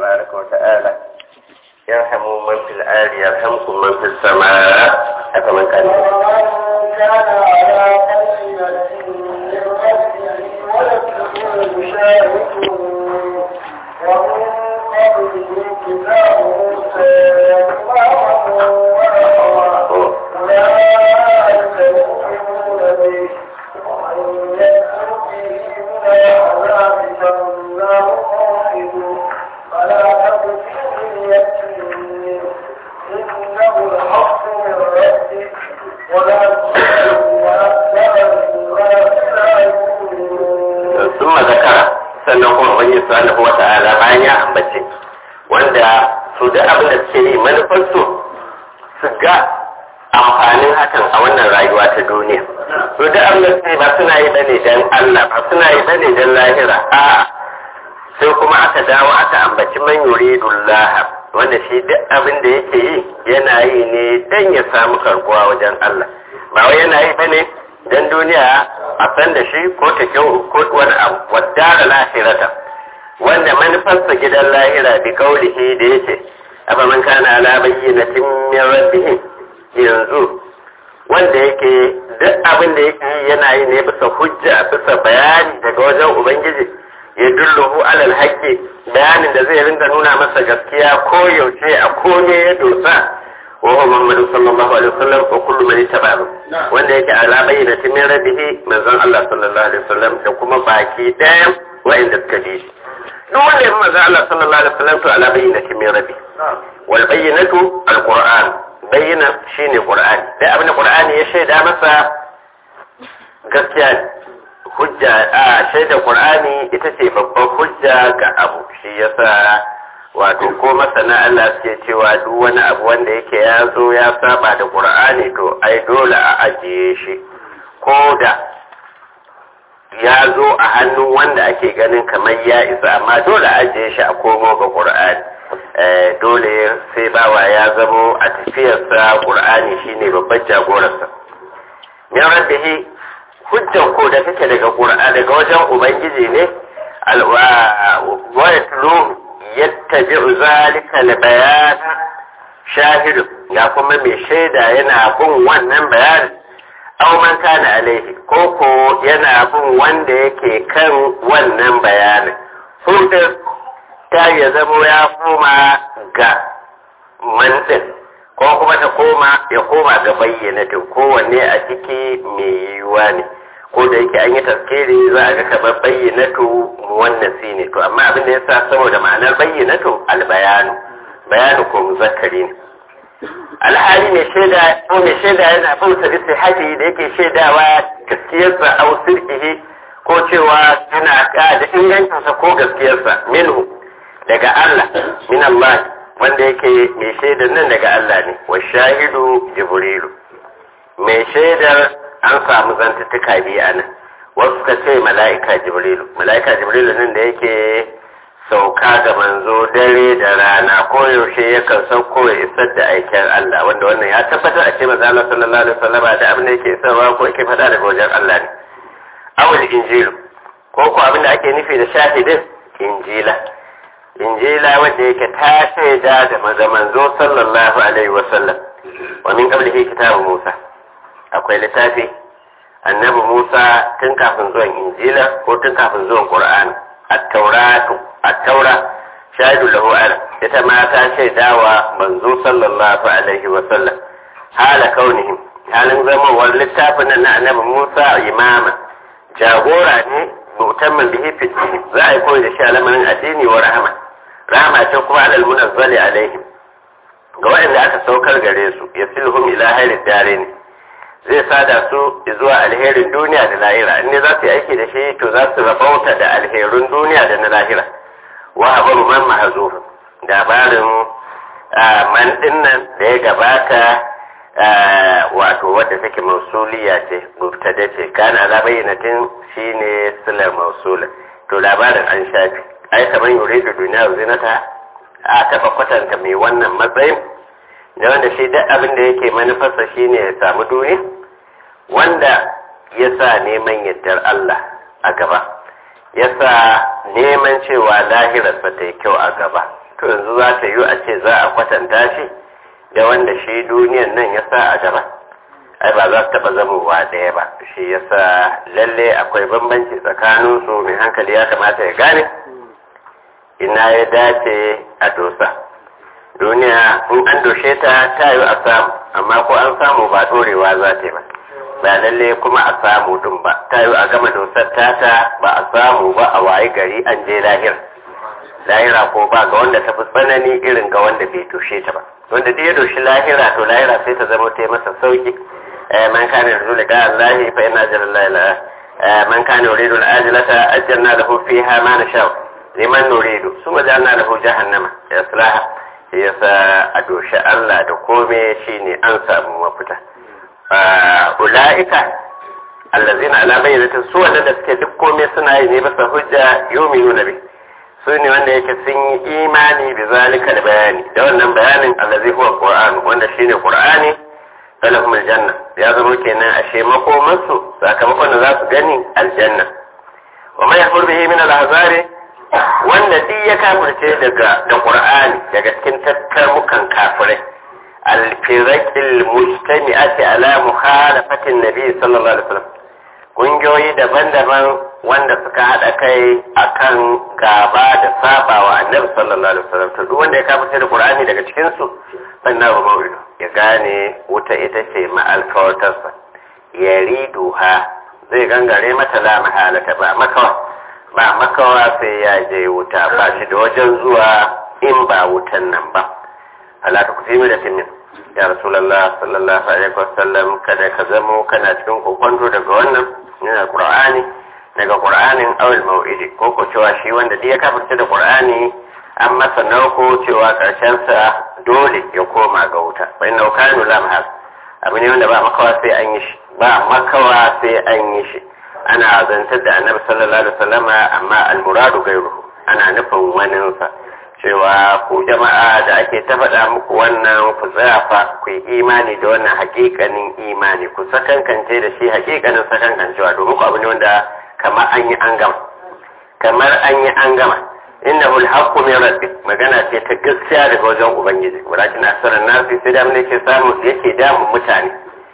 تبارك وتعالى يرحم من في الآل يرحمكم من في السماء أفمن كان ومن كان على بينة من ربه ولكن شاهد ومن قبله كتاب موسى إماما ونحوا أولئك يؤمنون به ومن يكفر به من العذاب فالنار موعده فلا تك في مرية منه إنه الحق من ربك ولا تكن أكثر الناس لا يؤمنون ثم ذكر sannan kuma wani subhanahu wa ta'ala bayan ya ambace wanda su da abin da suke yi manufarsu su ga amfanin hakan a wannan rayuwa ta duniya su da abin da suke ba suna yi bane dan Allah ba suna yi bane dan lahira a'a sai kuma aka dawo aka ambaci man yuridullah wanda shi duk abin da yake yi yana yi ne dan ya samu karbuwa wajen Allah ba wai yana yi bane dan duniya a san da shi ko ta kyau ko wani abu wadda da lahirata wanda manufarsa gidan lahira bi kaulihi da yake afa man kana ala bayyinatin min rabbih yanzu wanda yake duk abin da yake yi yana yi ne bisa hujja bisa bayani daga wajen ubangiji ya dulluhu alal haqqi bayanin da zai ringa nuna masa gaskiya ko yaushe a kome ya dosa وهو محمد صلى الله عليه وسلم وكل من اتبعه wanda yake ala bayyana min rabbihi manzon Allah sallallahu alaihi wasallam da kuma baki ɗayan wa'inda suka bi shi duk wanda ya manzon Allah sallallahu alaihi wasallam to ala bayyana min rabbi wal bayyinatu alquran bayyana shine qur'ani dai abin da qur'ani ya shaida masa gaskiya ne hujja a shaida qur'ani ita ce babban hujja ga abu shi yasa wato ko masana Allah suke cewa duk wani abu wanda yake ya zo ya saba da Qur'ani to ai dole a ajiye shi ko da ya zo a hannun wanda ake ganin kamar ya isa amma dole a ajiye shi a komo ga Qur'ani dole sai bawa ya zamo a tafiyarsa Qur'ani shine babban jagorarsa min rabbihi hujjan ko da take daga Qur'ani daga wajen ubangiji ne alwa wa yatlu yattabi'u zalika al-bayan shahidu ya kuma mai shaida yana bin wannan bayanin aw man kana alaihi ko ko yana bin wanda yake kan wannan bayanin hudar ta ya zamo ya koma ga mantin ko kuma ta koma ya koma ga bayyanatin kowanne a ciki mai yiwuwa ne ko da yake an yi taskiri za a ga kamar bayyanatu muwannasi ne to amma abin da ya sa saboda ma'anar bayyanatu albayanu bayanu ko muzakkari ne alhali mai shaida ko mai shaida yana bauta bisa haji da yake shaidawa gaskiyarsa au sirkihi ko cewa yana da ingancinsa ko gaskiyarsa minhu daga Allah min Allah wanda yake mai shaidar nan daga Allah ne wa shahidu jibrilu mai shaidar an samu zantuttuka biyu a nan wasu ka ce mala'ika jibrilu mala'ika jibrilu nan da yake sauka ga manzo dare da rana ko yaushe yakan sauko ya isar da aikin Allah wanda wannan ya tabbatar a ce maza Allah sallallahu alaihi wasallam da abin da yake isarwa ko yake faɗa daga wajen Allah ne awul injilu ko ko abin da ake nufi da shahidin injila injila wanda yake ta shaida da maza manzo sallallahu alaihi wasallam wa min qablihi kitabu Musa akwai littafi annabi Musa tun kafin zuwan Injila ko tun kafin zuwan Qur'ani at-Tauratu at-Taura shahidu lahu ala ita ma ta shaidawa manzo sallallahu alaihi wa sallam hala kaunihim halin zamawar littafin nan na annabi Musa imama jagora ne mutamman bihi fi za a yi koyi da shi alamarin addini wa rahama rahama ce kuma alal munazzali alaihim ga waɗanda aka saukar gare su yasilhum ila hayri dare ne zai sada su zuwa alherin duniya da lahira in ne za su yi aiki da shi to za su rabauta da alherin duniya da na lahira wa abaru man mahazufin labarin man dinnan da ya gabata wato wadda take mausuliya ce mubtada ce kana la bayyanatin shine silar mausula to labarin an shafi ai kamar yuridu duniya zinata a taba kwatanta mai wannan matsayin da wanda shi duk abin da yake manufarsa shine ya samu duniya wanda ya sa neman yardar Allah a gaba ya sa neman cewa lahirarsa ta yi kyau a gaba to to yanzu za ta yi a ce za a kwatanta shi da wanda shi duniyan nan ya sa a gaba ai ba za su taɓa zamowa ɗaya ba shi ya sa lalle akwai bambanci tsakaninsu mai hankali ya kamata ya gane ina ya dace a dosa duniya in an doshe ta ta yi a samu amma ko an samu ba ɗorewa za ta yi ba ba lalle kuma a samu din ba ta yi a gama dosar tata ba a samu ba a wayi gari an je lahira lahira ko ba ga wanda ta fi tsanani irin ga wanda bai doshe ta ba wanda duk ya doshi lahira to lahira sai ta zama ta yi masa sauki man kana yarju liqa Allah fa inna ajalla la man kana yuridu al-ajlata ajjalna lahu fiha ma nasha liman nuridu suma ja'alna lahu jahannama yaslaha yasa a doshi Allah da kome shine an samu mafita ula'ika allazina ala bayyanatin su wanda suke duk komai suna yi ne bisa hujja yu'minuna bi su ne wanda yake sun yi imani bi zalika da bayani da wannan bayanin allazi huwa qur'an wanda shine qur'ani falahum aljanna ya zama kenan ashe makomansu sakamakon da za su gani aljanna wa man yahfur bihi min al-ahzari wanda duk ya kafirce daga da qur'ani daga cikin tattarmukan kafirai alfirakil mujtami'ati ala mukhalafatin nabi sallallahu alaihi wasallam kungiyoyi daban-daban wanda suka hada kai akan gaba da saba wa annabi sallallahu alaihi wasallam to duk wanda ya kafirce da qur'ani daga cikin su sannan ba mau'idu ya gane wuta ita ce ma'alkawatarsa ya riduha zai gangare mata la mahalata ba makawa ba makawa sai ya je wuta ba shi da wajen zuwa in ba wutan nan ba ala ta kusi da timin ya rasulallah sallallahu alaihi wasallam kada ka zamo kana cikin kokonto daga wannan yana qur'ani daga qur'anin awil mau'idi ko ko cewa shi wanda duk ya kafirta da qur'ani an masa nauko cewa karshen sa dole ya koma ga wuta fa inna kanu la mahal abu ne wanda ba makawa sai an yi shi ba makawa sai an yi shi ana zantar da annabi sallallahu alaihi wasallama amma al-muradu gairuhu ana nufin waninsa cewa ku jama'a da ake ta faɗa muku wannan ku tsaya fa ku yi imani da wannan hakikanin imani ku sakankance da shi hakikanin sakankancewa domin ku abu ne wanda kamar an yi an gama kamar an yi an gama inna hul haqqu min rabbik magana ce ta gaskiya daga wajen ubangiji walakin asaran nasi sai da mun yake samu yake damun mutane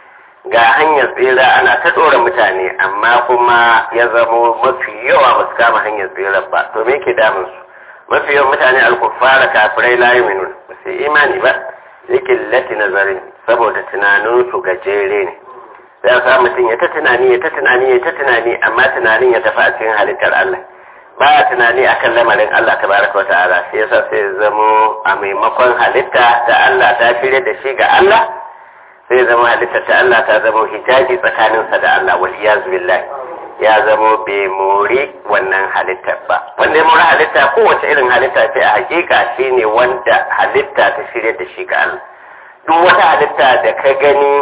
ga hanyar tsira ana ta ɗora mutane amma kuma ya zamo mafi yawa ba su kama hanyar tsirar ba to me yake damun su mafi yawan mutane alkufara kafirai la yu'minun ba su imani ba yake lati nazarin saboda tunanin su gajere ne sai sa mutum ya ta tunani ya ta tunani ya ta tunani amma tunanin ya tafi a cikin halittar Allah ba ya tunani akan lamarin Allah tabaraka wa ta'ala shi yasa sai ya zamo a maimakon halitta ta Allah ta shirya da shi ga Allah sai zama halittar ta Allah ta zama hijabi tsakaninsa da Allah wal iyaz billahi ya zama bai mori wannan halittar ba wanda ya mori halitta kowace irin halitta ce a hakika shine wanda halitta ta shirya da shi ga Allah duk wata halitta da ka gani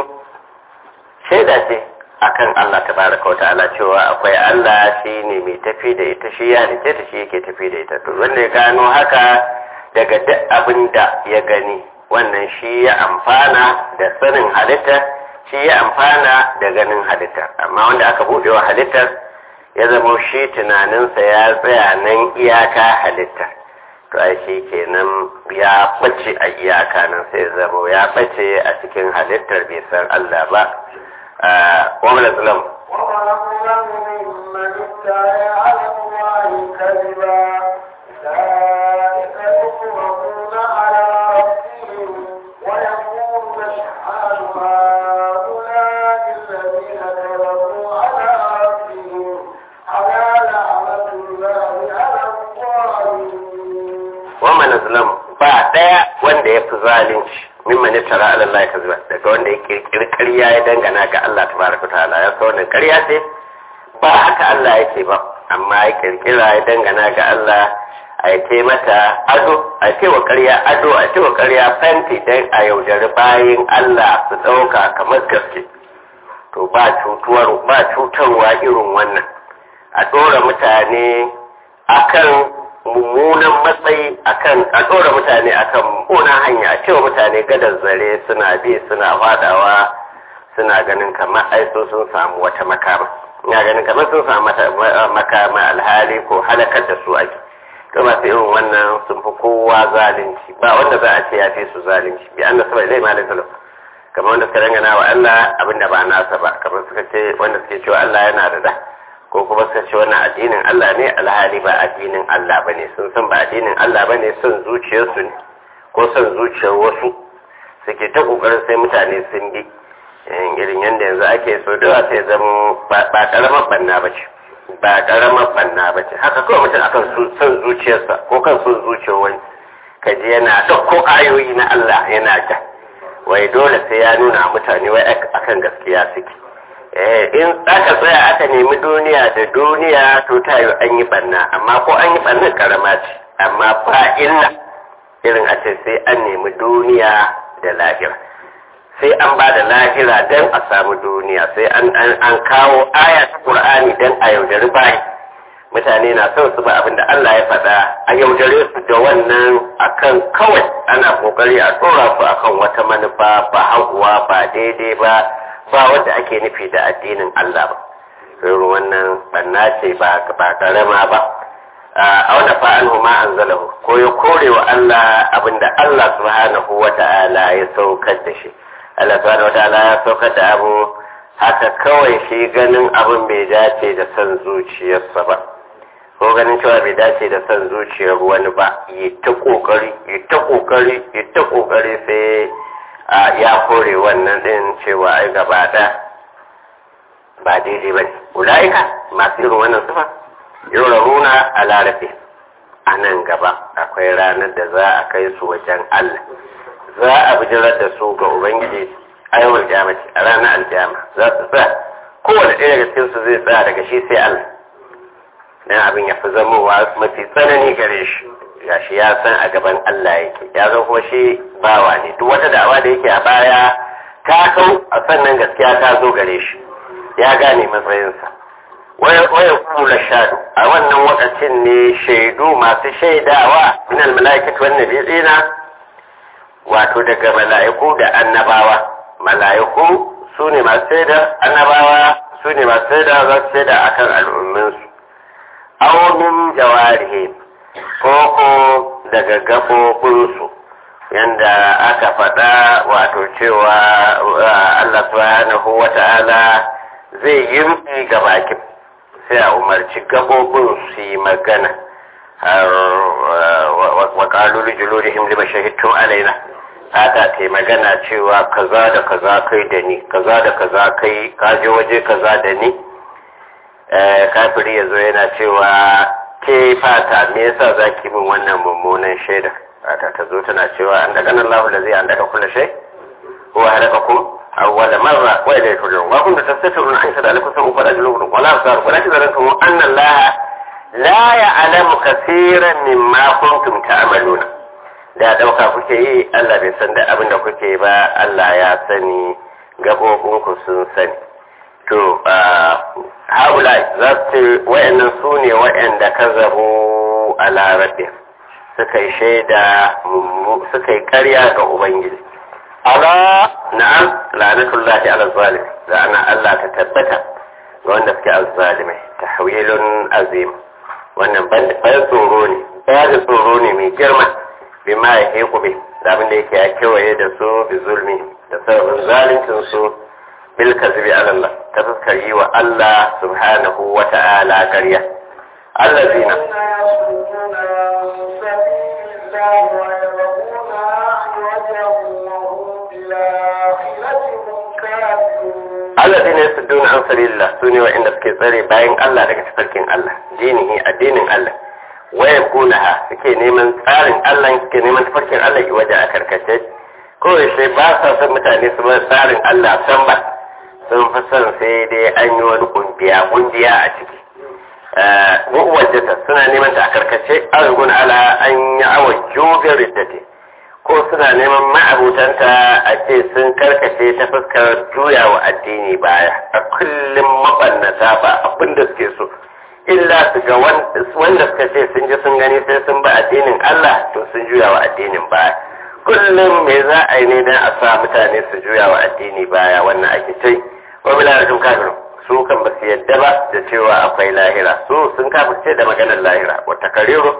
shaida ce akan Allah tabaraka wa ta'ala cewa akwai Allah shine mai tafi da ita shi ya halice ta shi yake tafi da ita to wanda ya gano haka daga duk abin da ya gani wannan shi ya amfana da sanin halitta shi ya amfana da ganin halitta amma wanda aka buɗe wa halittar ya zama shi tunaninsa ya tsaya nan iyaka halitta to ai shi kenan ya bace a iyaka nan sai zama ya bace a cikin halittar bai san Allah ba wa mana zalam وأظلم ممن ادعى على الله كذبا أولئك يطلقون على ربهم ويقول أشحال هؤلاء الذين كذبوا على ربهم على لعنة الله على الظالمين wa mana zalam ba daya wanda ya fi zalunci mimman ya tara ala Allah kaziba daga wanda ya kirkiri ƙarya ya dangana ga Allah tabaraka ta'ala ya sa wannan ƙarya ce ba haka Allah yake ba amma ya kirkira ya dangana ga Allah a yi mata ado a ce wa ƙarya ado a ce wa ƙarya fanti dan a yaudari bayin Allah su ɗauka kamar gaske to ba cutuwar ba cutarwa irin wannan a ɗora mutane akan mummunan matsayi akan a ɗora mutane akan mummunan hanya a cewa mutane gadar zare suna bi suna fadawa suna ganin kamar aiso sun samu wata makama ina ganin kamar sun samu mata makama alhali ko halakar da su ake to masu irin wannan sun fi kowa zalunci ba wanda za a ce ya fi su zalunci bi an da sabai zai malin salam kamar wanda suka dangana wa Allah abinda ba nasa ba kamar suka ce wanda suke cewa Allah yana da da ko kuma suka ce wannan addinin Allah ne alhali ba addinin Allah ba ne sun san ba addinin Allah ba ne son zuciyarsu ne ko son zuciyar wasu suke ta kokarin sai mutane sun bi irin yadda yanzu ake so da sai zama ba karamar banna ba ce ba karamar banna ba ce haka kawai mutum akan son zuciyarsa ko kan son zuciyar wani kaji yana ɗauko ayoyi na Allah yana ja wai dole sai ya nuna mutane wai akan gaskiya suke in aka tsaya aka nemi duniya da duniya to ta yi an yi banna amma ko an yi bannan karama ce amma ba illa irin a ce sai an nemi duniya da lahira sai an ba da lahira don a samu duniya sai an kawo aya ta qur'ani don a yaudari bayi mutane na son su ba abin da Allah ya faɗa a yaudare su da wannan akan kawai ana kokari a tsora su akan wata manufa ba haguwa ba daidai ba ba wanda ake nufi da addinin Allah ba irin wannan banna ce ba ba karama ba a wanda fa'an ma anzalahu ko ya kore wa Allah abinda Allah subhanahu wa ta'ala ya saukar da shi Allah subhanahu wa ta'ala ya saukar da abu haka kawai shi ganin abin bai dace da son zuciyarsa ba ko ganin cewa bai dace da son zuciyar wani ba yi ta kokari yi ta kokari yi ta kokari sai ya kore wannan din cewa ai gaba da ba daidai ba ne ulaika masu irin wannan sifa yuraruna a larabe a nan gaba akwai ranar da za a kai su wajen Allah za a bijirar da su ga Ubangiji a yawon jamaci a ranar aljama za su sa kowane ɗaya daga cikin su zai tsaya daga shi sai Allah dan abin ya fi zamowa mafi tsanani gare shi ya shi ya san a gaban Allah yake ya zo kuma shi bawa ne duk wata da'awa da yake a baya ta kau a sannan gaskiya ta zo gare shi ya gane matsayinsa waya kula shadu a wannan wakacin ne shaidu masu shaidawa min almalaikatu wan nabiyina wato daga mala'iku da annabawa mala'iku su ne masu shaida annabawa su ne masu shaida za su shaida akan al'umminsu aw min jawarihi ko ko daga gabobinsu yanda aka faɗa wato cewa Allah subhanahu wata'ala zai yi ga bakin sai a umarci gabobin su yi magana wa ƙalu lijulurihim lima shahidtum alaina haka ta magana cewa kaza da kaza kai da ni kaza da kaza kai kaje waje kaza da ni kafiri ya zo yana cewa ke fata me yasa za ki min wannan mummunan shaida fata ta zo tana cewa an daga nan lahu da zai an daga kula shai ko halaka kuma أول مرة وإليه ترجعون وكنت تستترون أن يشهد عليكم سمعكم ولا جلوبكم ولا أبصاركم ولا تذرنكم أن الله لا يعلم كثيرا مما كنتم تعملون da ɗauka kuke yi Allah bai san da abin da kuke ba Allah ya sani gabobinku sun sani to haula za su ce wa'annan su ne wa'anda ka zabo a larabe suka yi shaida suka yi karya ga Ubangiji ala na'am la'natullahi ala zalim la'ana Allah ta tabbata ga wanda suke azzalimai tahwilun azim wannan ban tsoro ne ba da tsoro ne mai girma bima ya ke kube da abin da yake ya kewaye da su bi zulmi da sababin zalincin su bil kazbi ala Allah ta fuskar yi wa Allah subhanahu wa ta'ala ƙarya allazina الذين يصدون عن سبيل الله سوني وإن suke tsare bayan Allah daga tafarkin Allah dinihi addinin Allah wayan kunaha suke neman tsarin Allah suke neman tafarkin Allah ki waje a karkace ko sai ba sa son mutane su bar tsarin Allah san ba sun fi son sai dai an yi wani kungiya kungiya a ciki wajata suna neman ta a karkace argun ala an yi awa jubin riddati ko suna neman ma'abutanta a ce sun karkace ta fuskar juya wa addini baya a kullum mabannata ba abin da suke so illa su ga wanda suka ce sun ji sun gani sai sun ba addinin Allah to sun juya wa addinin baya kullum me za a yi ne don a sa mutane su juya wa addini baya wannan ake ce wa bila da kafirun su kan ba su yadda ba da cewa akwai lahira su sun kafirce da maganar lahira wata kariru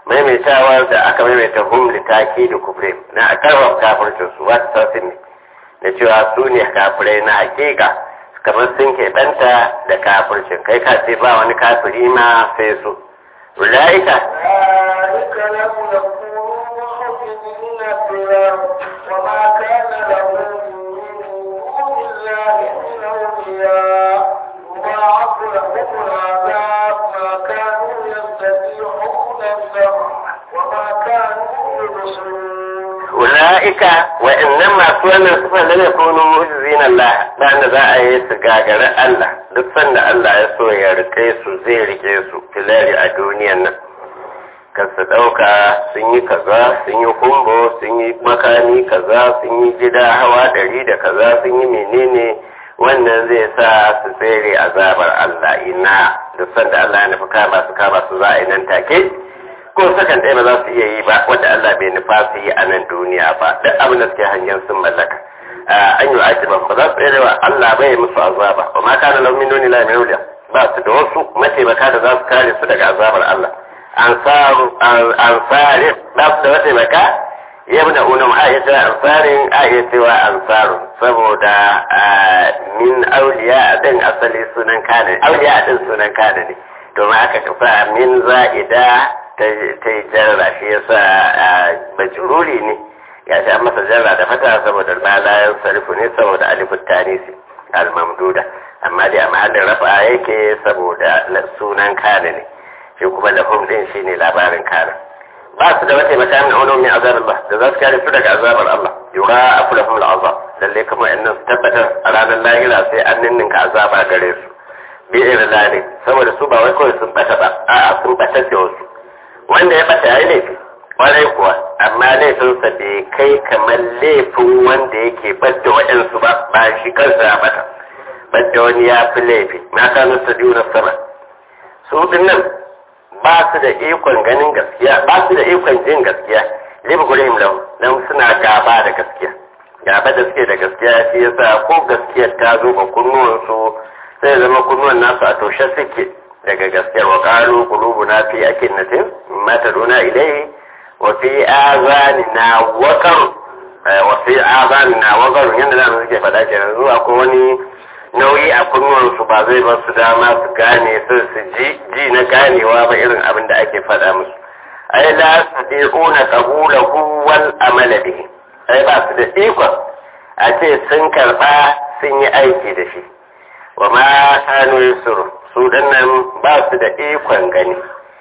maimaitawar da aka maimaita hum litaki da kufre na a karfafa kafircin su wata sassin ne da cewa su ne kafirai na hakika kamar sun keɓanta da kafircin kai ka ce ba wani kafiri ma sai su ulaika أولئك لم يكونوا معجزين في الأرض وما كان لهم من دون الله من أولياء يضاعف لهم العذاب ما كانوا يستطيعون السمع وما كانوا يبصرون ula'ika wa'annan masu wannan sufan da ne kunu mu'jizin Allah da za a yi su gagari Allah duk sanda Allah ya so ya rike su zai rike su filari a duniyan nan kan su ɗauka sun yi kaza sun yi kumbo sun yi makami kaza sun yi gida hawa ɗari da kaza sun yi menene wannan zai sa su tsere azabar Allah ina duk sanda Allah ya nufi kama su kama su za a yi nan take ko sakan ɗaya ba za su iya yi ba wanda Allah bai nufa su yi a nan duniya ba duk abin da suke hangen sun mallaka an yi ajiban ba za su tsere wa Allah bai musu azaba ba ma kana lau min duni la min awliya ba su da wasu mataimaka da za su kare su daga azabar Allah ansaru ansari ba su da mataimaka yabna unum ayata ansarin ayatuwa ansaru saboda min auliya din asali sunan kana auliya din sunan kana ne domin aka kafa min za'ida ta yi jarra shi yasa majruri ne ya sha masa jarra da fata saboda malayan sarfu ne saboda alifin tanisi al-mamduda amma dai a mahallin rafa yake saboda sunan kana ne shi kuma lafum din shine labarin kana ba su da wata mata min ulumi azab Allah da za su kare su daga azabar Allah yura afu lahum al-azab lalle kamar annan su tabbatar a ranar lahira sai an ninninka azaba gare su bi irin saboda su ba wai kawai sun bata ba a'a sun batar da wasu wanda ya bata yayi laifi kwarai kuwa amma laifinsa bai kai kamar laifin wanda yake badda waɗansu ba ba shi kansa ya bata badda wani ya fi laifi na kanu su na sama su nan ba su da ikon ganin gaskiya ba su da ikon jin gaskiya libi gurin lau don suna gaba da gaskiya gaba da suke da gaskiya shi yasa ko gaskiyar ta zo ga kunnuwansu sai zama kunnuwan nasu a toshe suke daga gaskiyar wa qalu qulubuna fi akinnatin mimma taduna ilayhi wa fi azanina waqar wa fi azanina waqar yanda da suke faɗa kenan zuwa ko wani nauyi a kunnuwan su ba zai ba su dama su gane su su ji ji na ganewa ba irin abin da ake faɗa musu ai la sadiquna qabulahu wal amala bihi ai ba su da ikon a ce sun karba sun yi aiki da shi wa ma kanu yusuru su nan ba su da ikon gani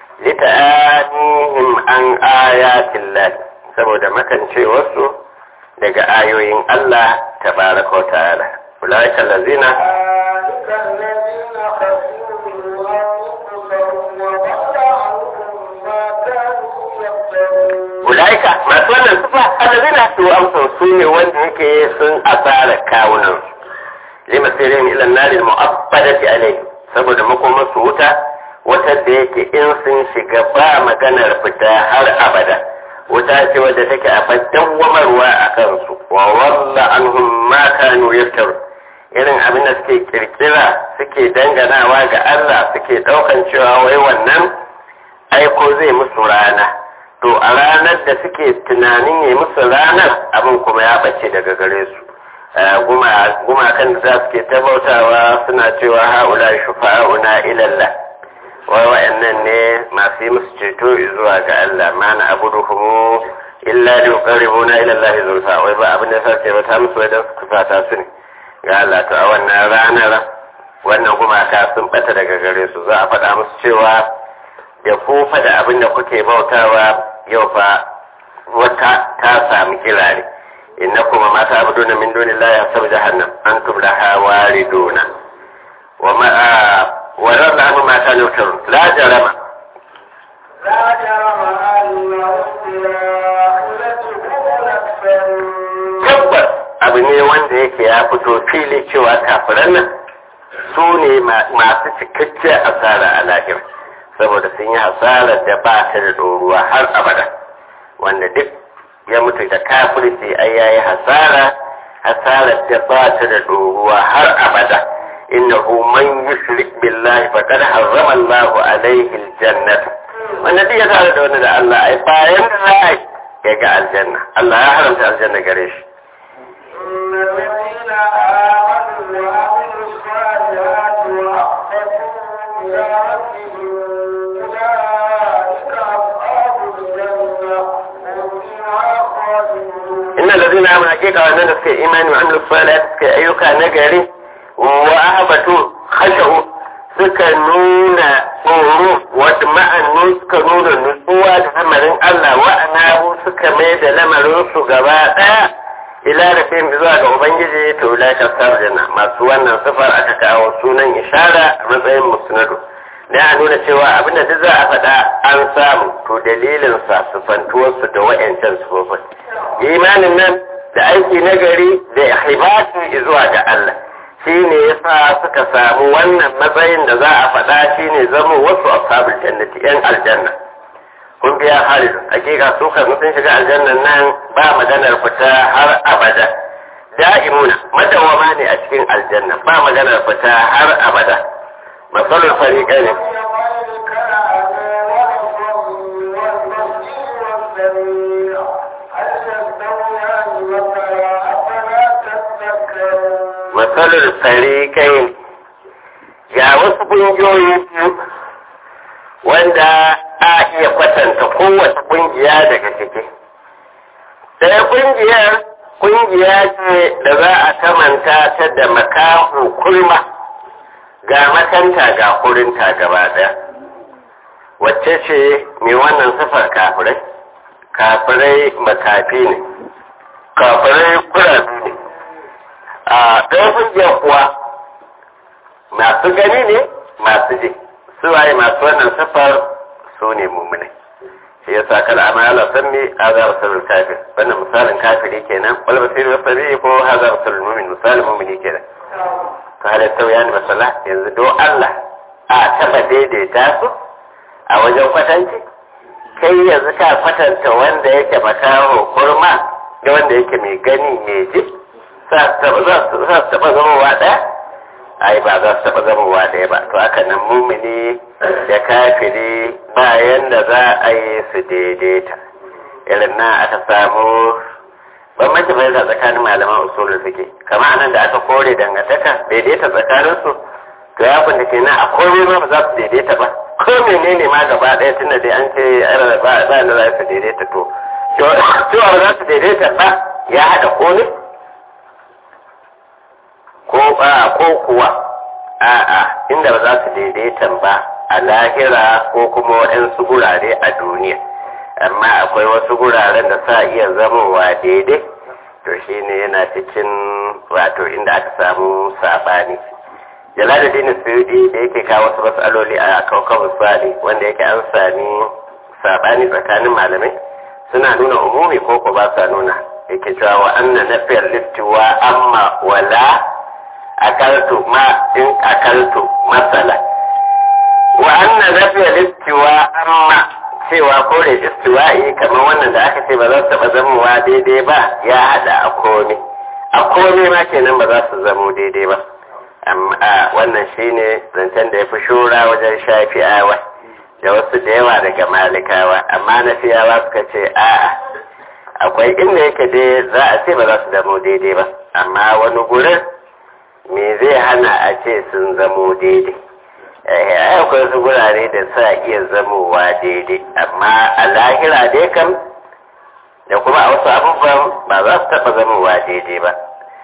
lita'anihim an ayatin lahi saboda makancewarsu daga ayoyin Allah tabaraka wa ta'ala ulaika allazina أولئك الذين خسروا أنفسهم وضل عنهم ما كانوا يفترون ulaika masu wannan sufa allazina su amsa su ne wanda yake sun asara kawunan lima sirrin ila narin mu'abbadati alaihi saboda makomar su wuta wata da yake in sun shiga ba maganar fita har abada wuta ce wadda take a dawwamarwa a kansu wa walla anhum ma kanu yaftaru irin abin da suke kirkira suke danganawa ga Allah suke daukan cewa wai wannan aiko zai musu rana to a ranar da suke tunanin ya musu ranar abin kuma ya bace daga gare su gumakan da za su ke tabautawa suna cewa ha'ula shufa'una ilallah wai wa'annan ne masu yi musu ceto zuwa ga Allah ma na abuduhumu illa li yuqarribuna ila Allah zulfa wai ba abin da sa ce ta musu wai dan su kusata su ne ga Allah to a wannan ranar wannan gumaka sun bata daga gare su za a faɗa musu cewa da kufa da abin da kuke bautawa yau fa wata ta sami kirare إنكم ما تعبدون من دون الله يحسب جهنم أنتم لها واردون وما ورد عنه ما كانوا يفترون لا جرم لا جرم أنهم بالآخرة هم الأكثرون tabbas abu ne wanda yake ya fito fili cewa kafiran nan su ne masu cikakkiyar asara a lahira saboda sun yi hasarar da ba ta da ɗoruwa har abada wanda duk ya mutu da kafirci ai yayi hasara hasarar da ba ta da ɗoruwa har abada innahu man yushrik billahi faqad harrama Allahu alaihi aljannata wanda duk ya tare da wani da Allah ai bayan da za a yi ya ga aljanna Allah ya haramta aljanna gare shi إن الذين آمنوا وعملوا الصالحات وأخبتوا إلى ربهم أولئك أصحاب الجنة هم فيها خالدون inna allazina amanu hakika wannan da suka yi imani wa amilu salat suka yi ayyuka na gari wa ahbatu khashu suka nuna tsoro wa ma'annu suka nuna nutsuwa da lamarin Allah wa anahu suka mai da lamarin su gaba daya ila da fim zuwa ga ubangiji to la ka sarjana masu wannan sifar aka kawo sunan ishara a matsayin musnadu da a nuna cewa abinda duk za a faɗa an samu to dalilin sa sufantuwarsu da wa'yancan sufofin imanin nan da aiki na gari da ihibati zuwa ga Allah shi ne yasa suka samu wannan matsayin da za a faɗa shi ne zama wasu ashabul jannati yan aljanna kun biya halilu hakika su kan sun shiga aljannan nan ba maganar fita har abada da'imuna madawama ne a cikin aljanna ba maganar fita har abada masalul fariqai ne matsalar farikai ga wasu ƙungiyoyi biyu wanda a iya kwatanta kowace ƙungiya daga ciki ɗaya ƙungiyar ƙungiya ce da za a kamanta ta da makahu kulma ga makanta ga kurinta gaba ɗaya wacce ce mai wannan sifar kafirai kafirai makafi ne kafirai kurabi ne a ɗaya hujjar kuwa masu gani ne masu ji su waye masu wannan sifar su ne mummunai shi ya sa kala amma Allah san me haza rasulul kafir wannan misalin kafiri kenan wal basir wa sabi ko haza rasulul mu'min misalin mu'mini kenan to halin tauya ne masala yanzu do Allah a taba daidaita su a wajen kwatanci kai yanzu ka kwatanta wanda yake makaho kurma da wanda yake mai gani mai ji za su taɓa zamowa ɗaya ai ba za su taɓa zamowa ɗaya ba to haka nan mumini da kafiri bayan da za a yi su daidaita irin nan aka samu bambanci fahimta tsakanin malaman usulul suke kama anan da aka kore dangantaka daidaita tsakanin su to ya kun da ke nan a komai ma ba za su daidaita ba ko menene ma gaba ɗaya tunda dai an ce ba da za su daidaita to cewa ba za su daidaita ba ya haɗa komai ko ba ko kuwa a'a inda ba za su daidaita ba a lahira ko kuma waɗansu gurare a duniya amma akwai wasu guraren da sa iya zamowa daidai to shine yana cikin wato inda aka samu sabani jalaluddin suyudi da yake kawo wasu matsaloli a kaukan misali wanda yake an sami sabani tsakanin malamai suna nuna umumi ko ko ba sa nuna yake cewa wa anna nafiyar liftiwa amma wala akaltu ma in akaltu masala wa anna nafiya istiwa amma cewa kore istiwa'i kamar wannan da aka ce ba za su taba zamowa daidai ba ya hada a komai a komai ma kenan ba za su zamo daidai ba amma wannan shine zancen da ya fi shura wajen shafi'awa da wasu da yawa daga malikawa amma na fiyawa suka ce a'a akwai inda yake dai za a ce ba za su zamo daidai ba amma wani gurin me zai hana a ce sun zamo daidai ai akwai su gurare da sa iya zamowa daidai amma a lahira dai kam da kuma a wasu abubuwan ba za su taɓa zamowa daidai ba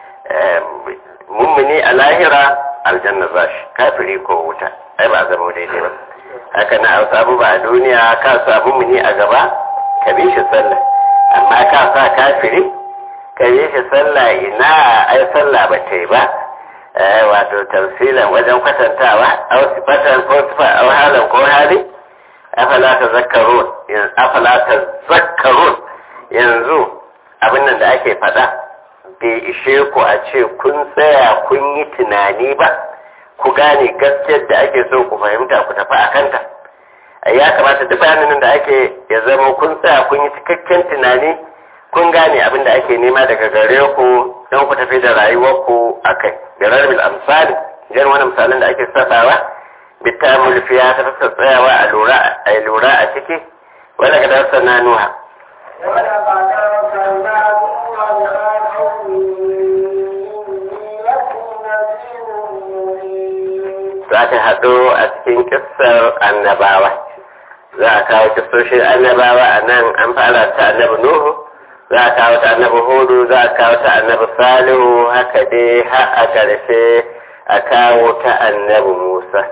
mummuni a lahira aljanna za shi kafiri ko wuta ai ba zamo daidai ba haka na wasu abubuwa a duniya ka sa mummuni a gaba ka bi shi sallah amma ka sa kafiri ka bi shi sallah ina ai sallah ba ta yi ba wato tafsilan wajen kwatantawa aw sifatan ko sifa aw halan ko hali afala tazakkarun afala tazakkarun yanzu abin nan da ake faɗa bai ishe ku a ce kun tsaya kun yi tunani ba ku gane gaskiyar da ake so ku fahimta ku tafi a kanta ya kamata duk bayanin da ake ya zama kun tsaya kun yi cikakken tunani kun gane abin da ake nema daga gare ku don ku tafi da rayuwarku a kai da rarrabil amsali jan wani misalin da ake sassawa bitamul fiya ta fasa tsayawa a lura a lura a ciki wanda ka darsa na nuha ولقد أرسلنا نوحا إلى قومه إني لكم نذير مبين za ta haɗu a cikin kissar annabawa za a kawo kissoshin annabawa a nan an fara ta annabi nuhu za a kawo ta annabi hudu za a kawo ta annabi salihu haka dai har a ƙarshe a kawo ta annabi musa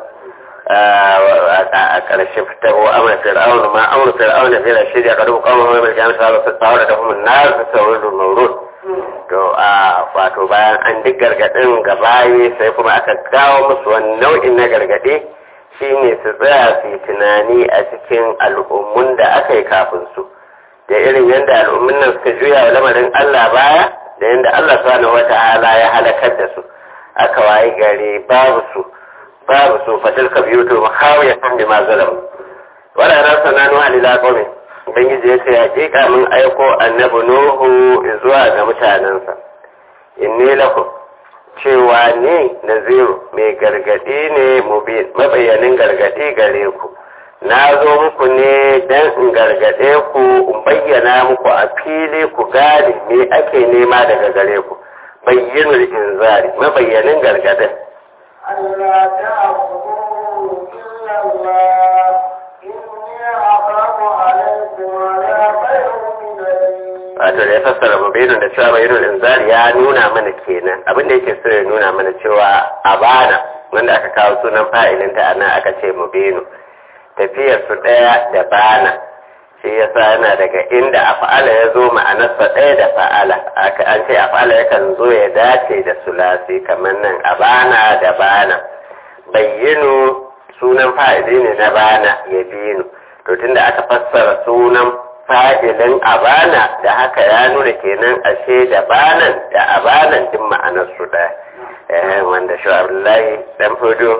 a ƙarshe fitar wa amur fir'aun ma amur fir'aun da fira shirya ƙarfi ƙawon wani mai jami'a sa su tsawar da kuma na su saurin maurud to a wato bayan an duk gargaɗin gabaye sai kuma aka kawo musu wani nau'in na gargaɗe shine su tsaya su yi tunani a cikin al'ummun da aka yi kafin su da irin yadda al'ummun nan suka juya wa lamarin Allah baya da yadda Allah subhanahu wata'ala ya halakar da su aka wayi gari babu su babu su fatilka biyu to mahawiyatan bima zalamu wala rasulana nuha lila qaumin ubangiji ya ce hakika mun aiko annabi nuhu zuwa ga mutanensa inni lakum cewa ni naziru mai gargadi ne mabayyanin gargadi gare ku na zo muku ne don in gargade ku in bayyana muku a fili ku gane me ake nema daga gare ku bayyinul inzari mabayyanin gargadin ألا تعبدوا إلا الله إني أخاف عليكم عذاب يوم أليم wato da ya fassara mubinin da cewa bayyinul inzari ya nuna mana kenan abin da yake so ya nuna mana cewa abana wanda aka kawo sunan fa'ilin ta anan aka ce mubinu tafiyar su daya da bana shi yasa yana daga inda af'ala ya zo ma'anarsa ɗaya da fa'ala aka an ce af'ala yakan zo ya dace da sulasi kamar nan abana da bana bayyinu sunan fa'ili ne na bana ya binu to tunda aka fassara sunan fa'ilin abana da haka ya nuna kenan ashe da banan da abanan din ma'anar su ɗaya eh wanda shi Abdullahi dan fodo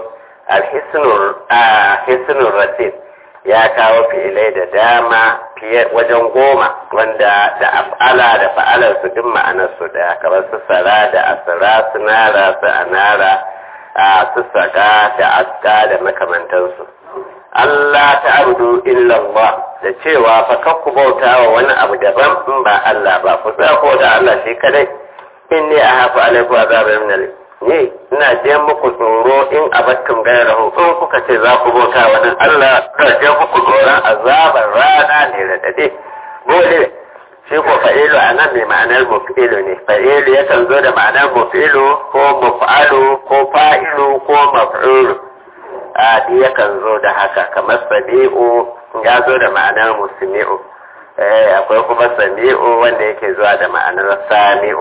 al-hisnur rasid ya kawo fi'ilai da dama fiye wajen goma wanda da af'ala da fa'alar su duk ma'anar su daya kamar su sara da asara su nara su anara a su saka da aska da makamantansu Allah ta abudu illallah da cewa fa kakku bauta wa wani abu daban in ba Allah ba ku tsako da Allah shi kadai inni a hafa alaiku azabar min ni ina je muku tsoro in abattum gairahu in kuka ce za ku bauta wani Allah ka je muku tsoron azabar rana ne da dade dole shi ko fa'ilu a nan mai ma'anar mufi'ilu ne fa'ilu yakan zo da ma'anar mufi'ilu ko muf'alu ko fa'ilu ko maf'ulu a yakan zo da haka kamar sabi'u ya zo da ma'anar musmi'u akwai kuma sami'u wanda yake zuwa da ma'anar sami'u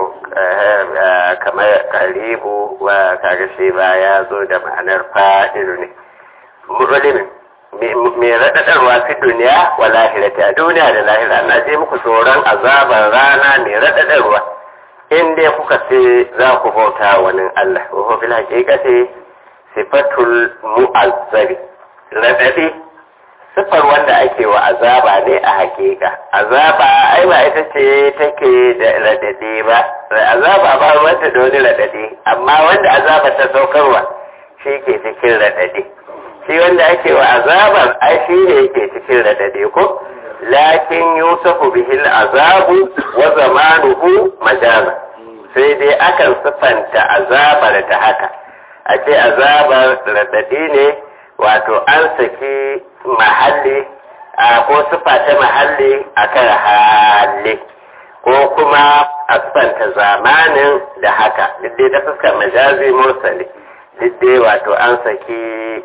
kamar karibu wa kaga shi ba ya zo da ma'anar fa'ilu ne mu'limin mai raɗaɗarwa fi duniya wa lahirati a duniya da lahira na je muku tsoron azabar rana mai raɗaɗarwa in dai kuka ce za ku bauta wani Allah wa fil haqiqati sifatul mu'azzabi raɗaɗi siffar wanda ake wa azaba ne a hakika azaba ai ba ita ce take da radadi ba azaba ba wanda da wani radadi amma wanda azaba ta saukarwa shi ke cikin radadi shi wanda ake wa azabar ai shi ne yake cikin radadi ko lakin yusufu bihil azabu wa zamanuhu majaza sai dai akan siffanta azabar ta haka a ce azabar radadi ne wato an saki mahalli a ko sufa ta mahalli a kan hali ko kuma a sufanta zamanin da haka dai ta fuskar majazi mursali dai wato an saki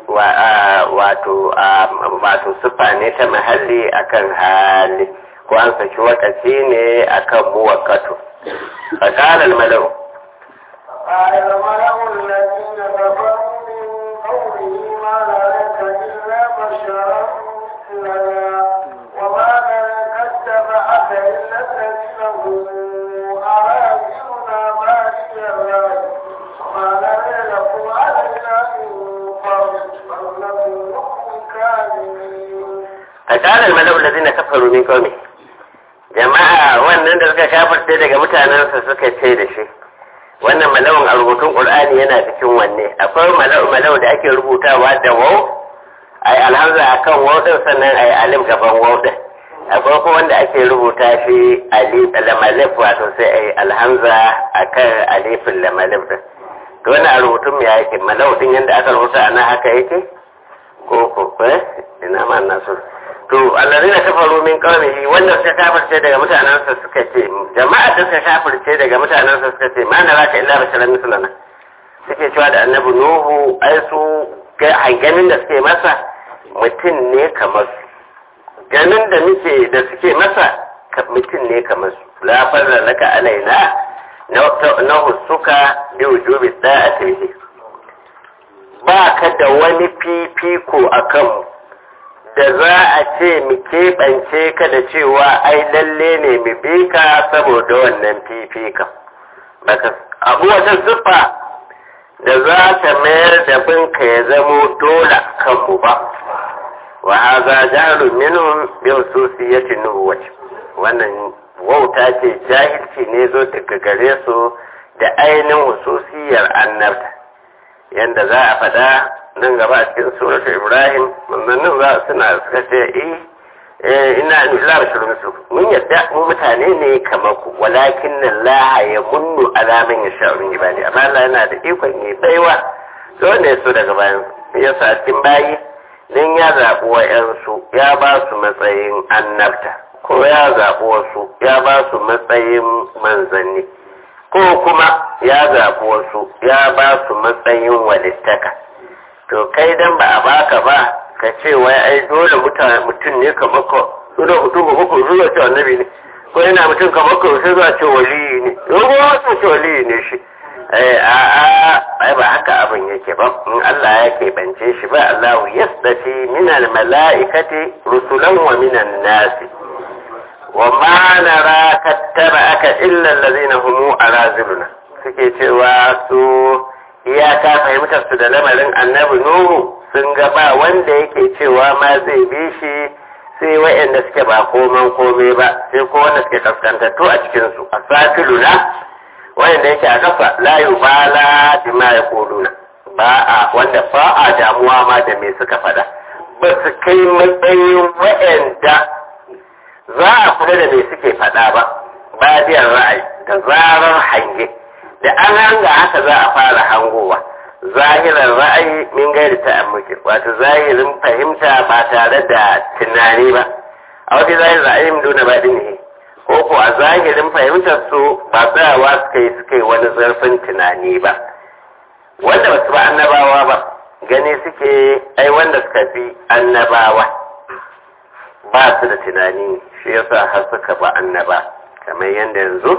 wato wato sufa ne ta mahalli akan hali ko an saki wakaci ne akan muwakkatu فقال الملأ قال الملأ الذين كفروا من قومه ما نراك إلا بشرا مثلنا وما نراك اتبعك إلا الذين هم أراذلنا بادي الرأي وما نرى لكم علينا من فضل بل نظنكم كاذبين فقال الملأ الذين كفروا من قومه jama'a wannan da suka kafarce daga mutanensa suka ce da shi wannan mala'un a rubutun qur'ani yana cikin wanne akwai mala'u mala'u da ake rubutawa da waw ai alhamza akan waw din sannan ai alif gaban waw din akwai kuma wanda ake rubuta shi alif lamalif wato sai ai alhamza akan alifin lamalif din to wannan a rubutun me yake mala'u din yanda aka rubuta ana haka yake ko ko eh ina ma nasu to allazina kafaru min qawmihi wanda suka kafirce daga mutanansa suka ce jama'a da suka kafirce daga mutanansa suka ce ma naraka illa basharan mislana suke cewa da annabi nuhu ai su ganin da suke masa mutum ne kamar su ganin da muke da suke masa mutum ne kamar su la farra laka alaina na husuka bi wujubi da'ati ba ka da wani fifiko a kanmu da za a ce mu keɓance ka da cewa ai lalle ne mu bi ka saboda wannan fifikan baka abu wata siffa da za ta mayar da binka ya zamo dole kanmu ba wa haza jahlun minhum bi hususiyati nubuwati wannan wauta ce jahilci ne zo daga gare su da ainihin hususiyar annabta yanda za a faɗa nan gaba a cikin suratu ibrahim manzannin za suna suka ce eh ina illa bashirun su mun yadda mu mutane ne kamar ku walakin Allah ya munnu alaman ya sha min ibadi amma Allah yana da ikon yi baiwa to ne so daga bayan yasa cikin bayi dan ya zaɓi wa'yansu ya ba su matsayin annabta ko ya zaɓi wasu ya ba su matsayin manzanni ko kuma ya zaɓi wasu ya ba su matsayin walittaka to kai dan ba a baka ba ka ce wai ai dole mutum ne kamar ka suna mutum ko ko zuwa ce annabi ne ko yana mutum kamar ka sai zuwa ce wali ne yau ba ce wali ne shi eh a a ai ba haka abin yake ba in Allah ya keɓance shi ba Allah yasdati min al mala'ikati rusulan wa min an nasi wa ma nara kattaba'aka illa allazina hum araziluna suke cewa su iyaka fahimtar su da lamarin annabi nuhu sun ga ba wanda yake cewa ma zai bi shi sai wa'anda suke ba koman kome ba sai ko wanda suke kaskantattu a cikin su asafiluna wa'anda yake a kafa la yubala bima yaquluna ba a wanda ba a damuwa ma da me suka faɗa ba su kai matsayin wa'anda za a kula da me suke faɗa ba ba ra'ayi da zarar hange da an hanga haka za a fara hangowa zahirar ra'ayi min gairi ta'ammuki wato zahirin fahimta ba tare da tunani ba a wata zahirin ra'ayi min duna ba ne ko ko a zahirin fahimtar su ba tsayawa suka yi suka yi wani zarfin tunani ba wanda ba su ba annabawa ba gani suke ai wanda suka fi annabawa ba su da tunani shi yasa har suka ba annaba kamar yadda yanzu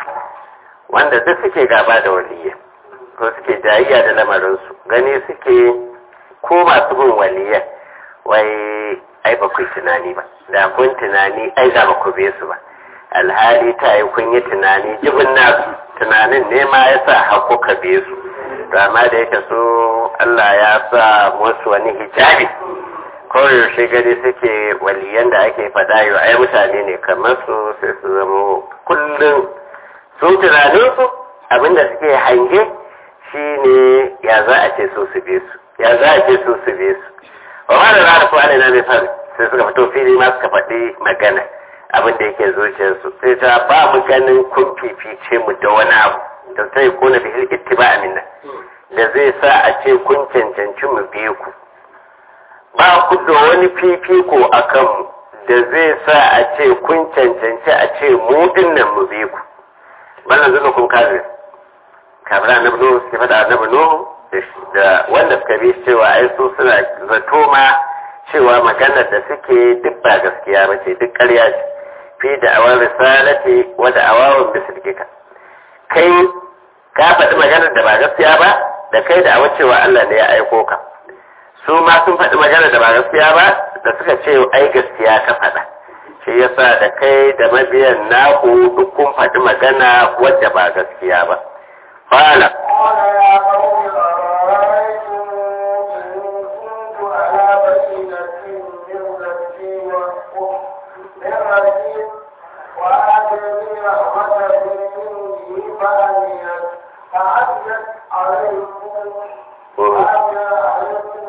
wanda duk suke gaba da waliyya ko suke jayayya da lamarinsu gani suke ko masu bin waliyya wai ai ba ku tunani ba da kun tunani ai za ba ku be su ba alhali ta yi kun yi tunani jibin nasu tunanin ne ma ya sa haku ka be su to amma da yake so Allah ya sa musu wani hijabi yaushe gani suke waliyan da ake faɗa yau ai mutane ne kamar su sai su zama kullum su tunaninsu abinda suke hange shi ne ya za a ce su su be su ya za a ce su su be su wa ma da rana kuwa ne na mai fari sai suka fito fili ma suka faɗi magana abin da yake zuciyarsu sai ta ba mu ganin kun fifice mu da wani abu da sai kuna bihil ittiba minna da zai sa a ce kun cancanci mu biye ku ba ku da wani fifiko a kanmu da zai sa a ce kun cancanci a ce mu dinnan mu biye ku wannan zuba kun kafir kafir annabi nuhu suke faɗa annabi nuhu da wanda suka bi cewa ai su suna zato ma cewa maganar da suke duk ba gaskiya ba ce duk ƙarya ce fi da awar risalati wa da awawun bisirkika kai ka faɗi maganar da ba gaskiya ba da kai da awar cewa Allah ne ya aiko ka su ma sun faɗi maganar da ba gaskiya ba da suka ce ai gaskiya ka faɗa shi yasa da kai da mabiyan naku duk kun faɗi magana wadda ba gaskiya ba fala قال يا قوم أرأيتم إن كنت على بينة من ربي وحكم من ربي وآتني رحمة من عنده فأميت فعدت عليكم فعدى عليكم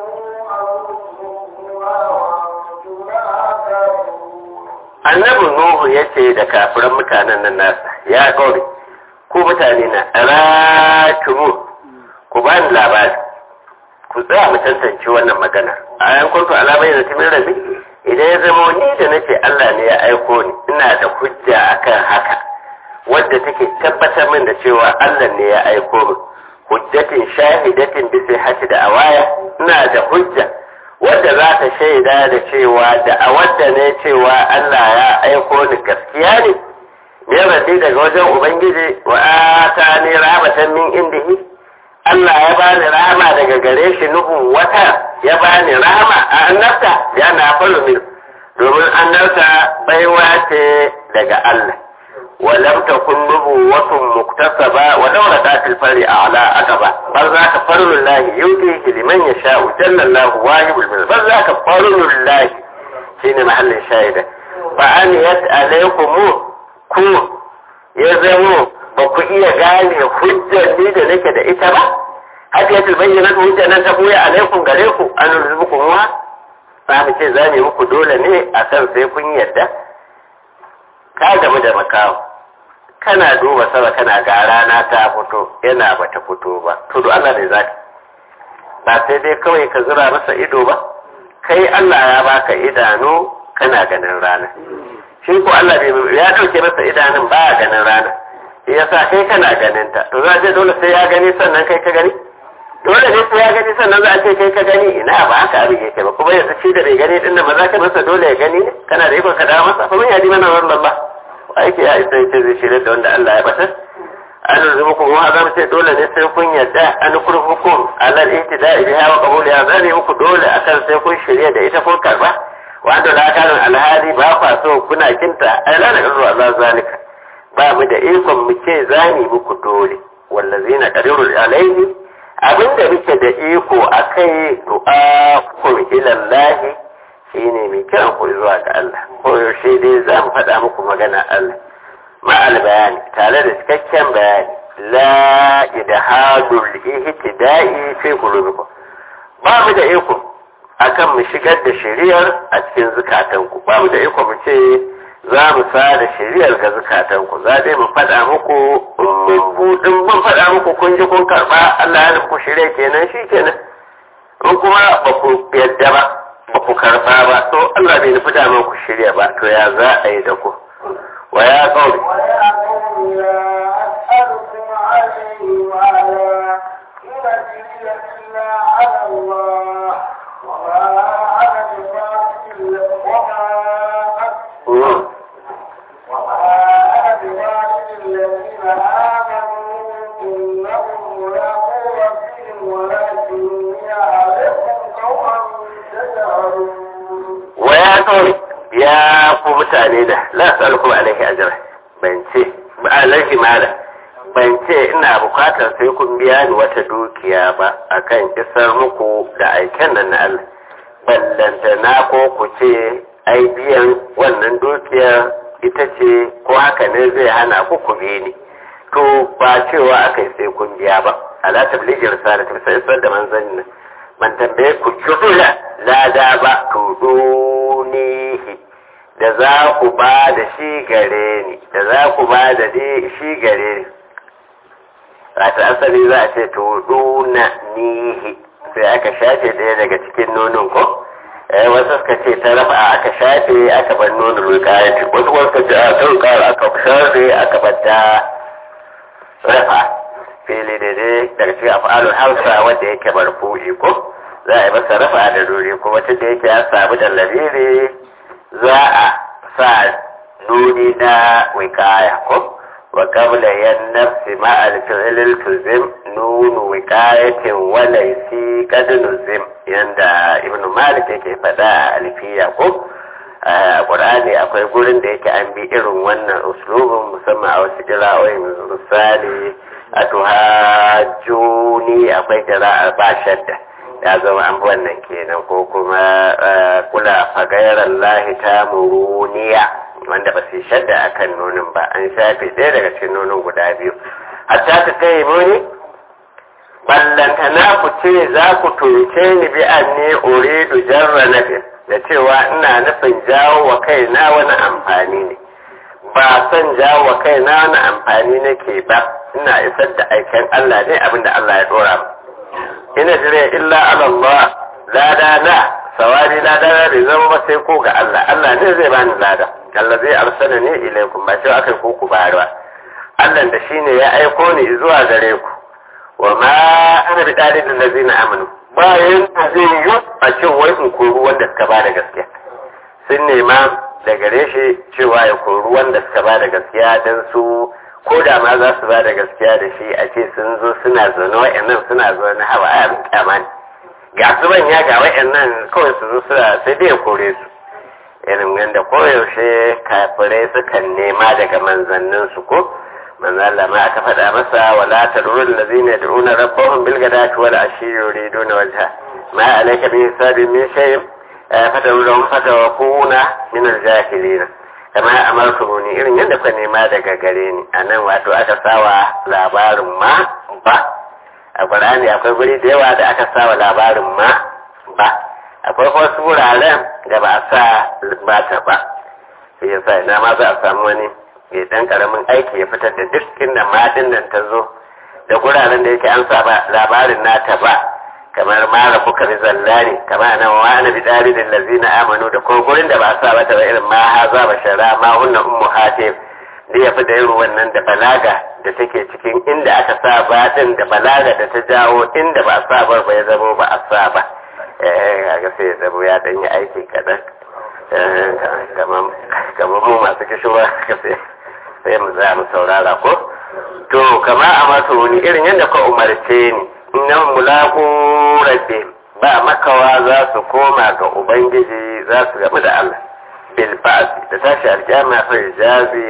أنفسكما وأنتم لها كافرون annabi nuhu ya ce da kafiran mutanen nan nasa ya kawai ku mutane na ratumu ku ba ni labari ku tsaya mu tantance wannan magana a yan kuntu alamai da timin rabi idan ya zama ni da nace Allah ne ya aiko ni ina da hujja akan haka wadda take tabbatar min da cewa Allah ne ya aiko min hujjatin shahidatin bi sihhati da awaya ina da hujja wadda za ta shaida da cewa da a wadda ne cewa Allah ya aiko ni gaskiya ne ne rabbi daga wajen ubangiji wa atani rahmatan min indihi Allah ya bani rahama daga gare shi nuhu wata ya bani rahama a annabta ya na faru min domin annabta baiwa ce daga Allah ولم تكن نبوة مكتسبة ودولة الفرع على أقبة بل ذاك فضل الله يؤتيه لمن يشاء جل الله واجب المنزل بل ذاك فضل الله شين محل الشاهدة فأنيت عليكم ku ya zamo ba ku iya gane hujjar ni da nake da ita ba haka ya bayyana hujjar nan ta buya alaikum gare ku an rubuku muwa ba mu ce za mu muku dole ne a kan sai kun yarda ka gamu da makawo kana duba sama kana ga rana ta fito yana ba ta fito ba to do Allah ne zaka ba sai dai kawai ka zura masa ido ba kai Allah ya baka idanu kana ganin rana shi ko Allah bai ya dauke masa idanun ba ganin rana yasa kai kana ganin ta to za ce dole sai ya gani sannan kai ka gani dole ne sai ya gani sannan za a ce kai ka gani ina ba haka abin yake ba kuma yanzu shi da bai gani din nan ba za ka masa dole ya gani ne kana da ikon ka dawo masa kuma ya ji mana wannan ba aiki ya isa yace zai shirya da wanda Allah ya batar an zuba ku kuma za mu ce dole ne sai kun yarda an kurhukum alal ihtida'i biha wa qabuli ya zane muku dole akan sai kun shirya da ita kun karba wanda la kana alhali ba kwa so kuna kinta ai la na kazo Allah zalika ba mu da ikon mu ce zani muku dole wallazina qadiru alaihi abinda muke da iko akai du'a kum ila Allah shine mai kiran ku zuwa ga Allah ko yaushe dai za mu faɗa muku magana Allah ma'al bayani tare da cikakken bayani la idhadul ihtida'i fi qulubikum ba mu da iko akan mu shigar da shari'ar a cikin zukatanku ba mu da iko mu ce za mu sa da shari'ar ga zukatanku za dai mu faɗa muku mun budin mun faɗa muku kun ji kun karɓa Allah ya nufi shari'a kenan shi kenan in kuma ba ku yadda ba ba ku karɓa ba to Allah bai nufi damar ku shirya ba to ya za a yi da ku wa ya kauri ويا قوم لا أسألكم عليه مالا إن أجري إلا على الله وما أنا بفاعل وما Mm. وما أنا بفاعل الذين آمنوا إنهم ملاقو ربهم ولكني عليكم قوما تجهلون wa ya kauri ya ku mutane da la as'alukum alaihi ajra ban ce ba alaihi mala ban ce ina bukatar sai kun biya ni wata dukiya ba akan isar muku da aiken nan na Allah ballanta na ko ku ce ai biyan wannan dukiyar ita ce ko haka ne zai hana ku ku bi ni to ba cewa akai sai kun biya ba ala tablighi risalati sai isar da manzanni nan ban tambaye ku kibula lada ba to dunihi da za ku ba da shi gare ni da za ku ba da shi gare ni wata asali za a ce to duna nihi sai aka shafe ɗaya daga cikin nonon ko eh wasu suka ce ta rafa aka shafe aka bar nonon rukayati wasu kuma suka ce a ta rukayar aka shafe aka bar ta rafa fili daidai daga cikin af'alul hausa wanda yake marfu'i ko za a yi masa rafa da duri kuma tun da yake ya samu da lamiri za a sa nuni na wikaya ko wa qabla yan nafsi ma al fi'l tuzim nunu wikayatin wa laysi qad nuzim yanda ibnu malik yake fada a alfiya ko a qur'ani akwai gurin da yake an bi irin wannan uslubin musamman a wasu jira'o'in misali a tuhajjuni akwai jira'ar ba shadda ya zama an wannan kenan ko kuma kula fagairar lahi ta muruniya wanda ba su shadda a kan nonin ba an shafe ɗaya daga cikin nonin guda biyu hatta ta kai muni ballantana ku ce za ku tunce ni bi an ne uridu jarra nafi da cewa ina nufin jawo wa kaina wani amfani ne ba son jawo wa kaina wani amfani nake ba ina isar da aiken Allah ne abinda Allah ya dora mu ina jire illa ala Allah lada na sawari lada na bai zama ba sai ko ga Allah Allah ne zai bani lada Allah zai arsana ne ilaikum ba cewa akai ko ku bayarwa Allah da shine ya aiko ni zuwa gare ku wa ma ana bi dalilin lazina amanu bayan da zai yi a cin wai in koru wanda suka ba da gaskiya sun nema da gare shi cewa ya koru wanda suka ba da gaskiya don su ko da ma za su ba da gaskiya da shi a ce sun zo suna zaune wa'annan suna zaune hawa a abin kyama ne ga su ya ga wa'annan kawai su zo suna sai dai ya kore su irin yadda koyaushe kafirai sukan nema daga manzannin su ko manzo Allah ma aka faɗa masa wala tadrul ladina yad'una rabbahum bil ghadati wal ashi yuriduna wajha ma alayka bi hisabi min shay fatawlahum fatawakuna min al jahilin kama amartumuni irin yadda ka nema daga gare ni anan wato aka sawa labarin ma ba a Qur'ani akwai guri da yawa da aka sawa labarin ma ba akwai wasu wuraren da ba a sa ba ta ba sai yasa ina ma za a samu wani ya dan karamin aiki ya fitar da duk inda madin nan ta zo da guraren da yake an sa ba labarin nata ba kamar mara kuka bi zallani kamar nan wa ana bi dari da lazina amanu da ko gurin da ba sa ba ta ba irin ma haza ba shara ma hunna ummu hatim da ya fi da irin wannan da balaga da take cikin inda aka sa ba din da balaga da ta jawo inda ba sa ba ba ya zamo ba a sa ba eh kaga sai ya zamo ya dan yi aiki kadan kamar mu masu kishirwa sai sai mu za mu saurara ko to kama a masa wani irin yadda ka umarce ni innan mulaku rabbi ba makawa za su koma ga ubangiji za su gamu da Allah bil ba'si da tashi aljama fa jazi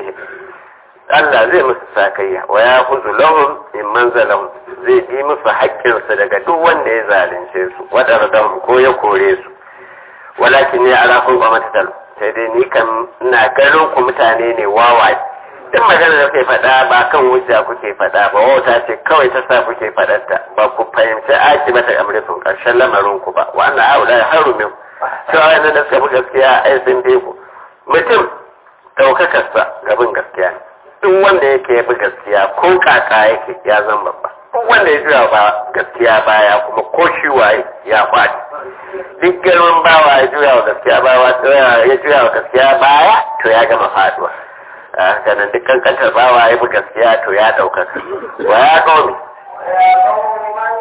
Allah zai musu sakayya wa ya kuzu lahum in manzalahum zai bi musu haƙƙinsu daga duk wanda ya zalunce su wadardan ko ya kore su walakin ne ala kun ba mata sai dai ni kan ina ganin ku mutane ne wawaye duk magana da kuke faɗa ba kan hujja kuke faɗa ba wauta ce kawai ta sa kuke faɗarta ba ku fahimci aki mata amrikun ƙarshen lamarin ku ba wannan haula ya haru min cewa wannan da suka bi gaskiya ai sun bi ku mutum ɗaukakarsa gabin gaskiya ne duk wanda yake ya bi gaskiya ko kaka yake ya zan babba duk wanda ya juya ba gaskiya baya kuma ko shi waye ya faɗi duk girman bawa ya juya wa gaskiya bawa ya juya wa gaskiya baya to ya gama faduwa haka nan dukkan kantar bawa ya bi gaskiya to ya ɗaukaka wa ya ƙaumi ويا قوم من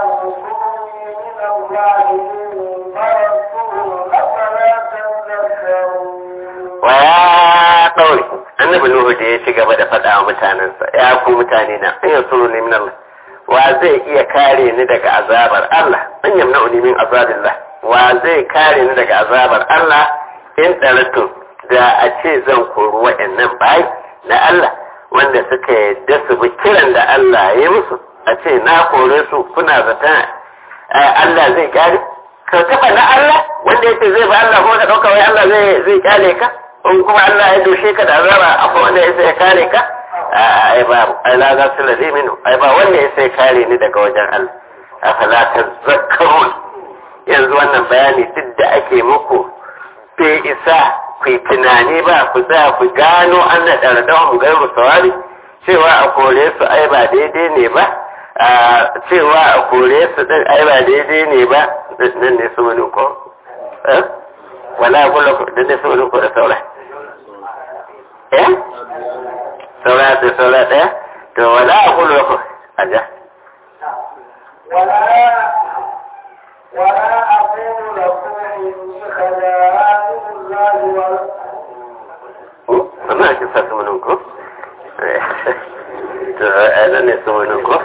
يرزقني من الله إن تركتم أفلا تذكرون wa ya ƙaumi annabi nuhu da ya ci gaba da faɗa wa mutanensa ya ku mutane na in yansuru ne min Allah wa zai iya kare ni daga azabar Allah an yamna ni min azabillah wa zai kare ni daga azabar Allah in ɗaratu da a ce zan kori wa'annan bayi na Allah wanda suka yadda su bi kiran da Allah ya yi musu a ce na kore su kuna zata Allah zai kare ka taɓa na Allah wanda yake zai ba Allah kuma ka ɗauka wai Allah zai zai kyale ka in kuma Allah ya doshe ka da azaba akwai wanda ya sai kare ka ai ba ai la za su lade minu ai ba wanda ya sai kare ni daga wajen Allah afala tazakkarun yanzu wannan bayani duk da ake muku bai isa ku yi tunani ba ku za ku gano an na ɗardawar gairu sawari cewa a kore su ai ba daidai ne ba cewa a kore su ɗin ai ba daidai ne ba nan ne su wani ko wala kula ku nan ne su wani ko da saura eh saura da saura ɗaya to wala kula ku a ja ولا ولا أقول لكم إني خزائن الله ولا Wannan ake sa su wani ko? To, a nan ne su wani ko?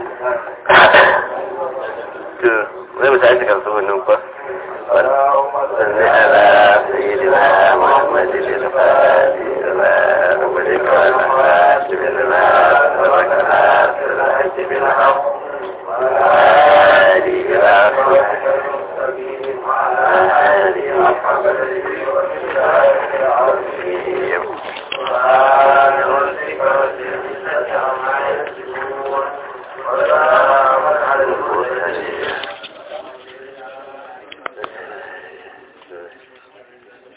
To, zai mu tashi kan su wani ko? صل على سيدنا محمد الفاتح لما أغلق والخاتم لما سبق ناصر الحج بالحق وآله إلى صراط المستقيم وعلى آله وصحبه وسلم